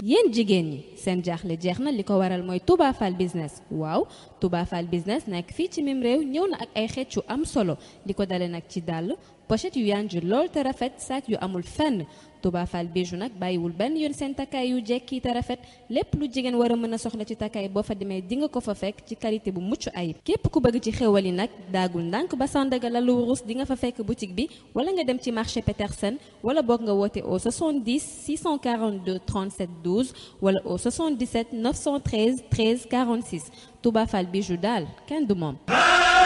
yéen jigéen ñi seen jaaxle jeex na li ko waral mooy Touba Fall business waaw Touba Fall business nekk fii ci mim réew ñëw na ak ay xeet yu am solo li ko dale nag ci dàll pochette yu yanju lool te rafet sac yu amul fenn Touba Fall bijou nag bàyyiwul benn yoon seen takkaay yu jekki te rafet lépp lu jigéen war a mën a soxla ci takkaay boo fa demee di nga ko fa fekk ci qualité bu mucc ayib képp ku bëgg ci xéwal yi nag daagul ndànk ba Sandaga la lu wurus di nga fa fekk boutique bi wala nga dem ci marché Petersen wala boog nga woote au 70 642 37 12 wala au 77 913 13 46 Touba Fall bijou daal kenn du moom